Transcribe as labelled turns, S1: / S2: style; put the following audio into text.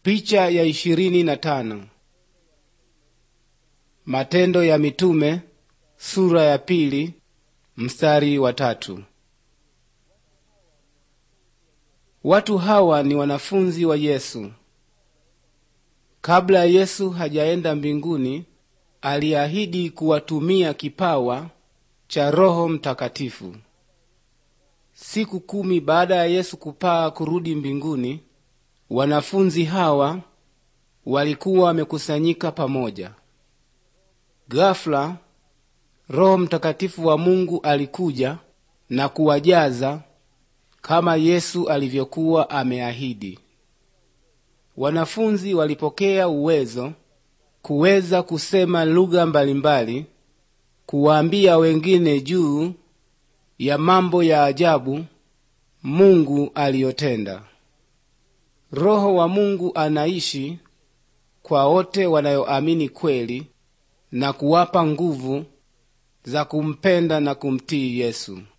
S1: Picha ya ishirini na tano. Matendo ya Mitume sura ya pili mstari wa tatu. Watu hawa ni wanafunzi wa Yesu. Kabla Yesu hajaenda mbinguni, aliahidi kuwatumia kipawa cha Roho Mtakatifu. Siku kumi baada ya Yesu kupaa kurudi mbinguni, wanafunzi hawa walikuwa wamekusanyika pamoja. Ghafla Roho Mtakatifu wa Mungu alikuja na kuwajaza kama Yesu alivyokuwa ameahidi. Wanafunzi walipokea uwezo kuweza kusema lugha mbalimbali, kuwaambia wengine juu ya mambo ya ajabu Mungu aliyotenda. Roho wa Mungu anaishi kwa wote wanayoamini kweli na kuwapa nguvu za kumpenda na kumtii Yesu.